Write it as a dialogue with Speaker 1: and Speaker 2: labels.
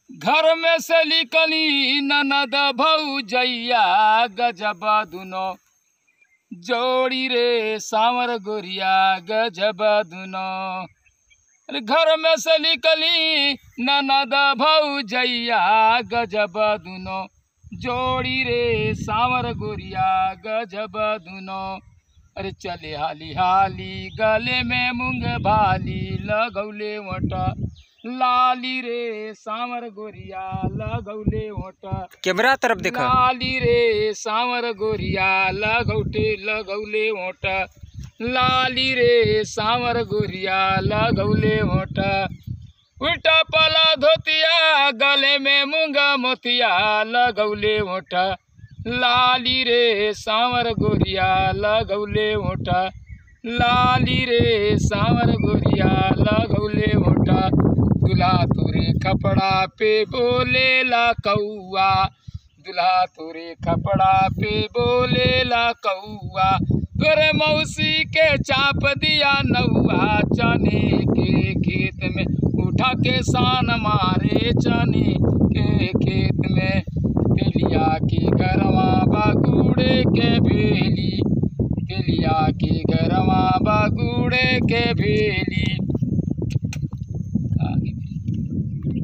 Speaker 1: घर में से लिकली ननद भौजैया गजब दुनो जोड़ी रे सांवर गोरिया गजब दुनो अरे घर में से निकली ननद भौजैया गजब दुनो जोड़ी रे सांवर गोरिया गजब दुनो अरे चले हाली हाली गले में मूंग भाली लगौले वटा लाली रे सांवर गोरिया लगौले वटा
Speaker 2: कैमरा तरफ देखा
Speaker 1: लाली रे सांवर गोरिया लगौटे लगौले ओट लाली रे सांवर गोरिया लगौले ओट उल्टा पला धोतिया गले में मूंगा मोतिया लगौले ओट लाली रे सांवर गोरिया लगौले ओट लाली रे सांवर गोरिया लगौले ओट दुल्हा तोरे कपड़ा पे बोले ला कौआ दुल्हा तोरे कपड़ा पे बोले ला कौआ तोरे मौसी के चाप दिया नौआ चने के खेत में उठा के सान मारे चने के खेत में तेलिया की गरवा बागुड़े के भेली तेलिया की गरवा बागुड़े के भेली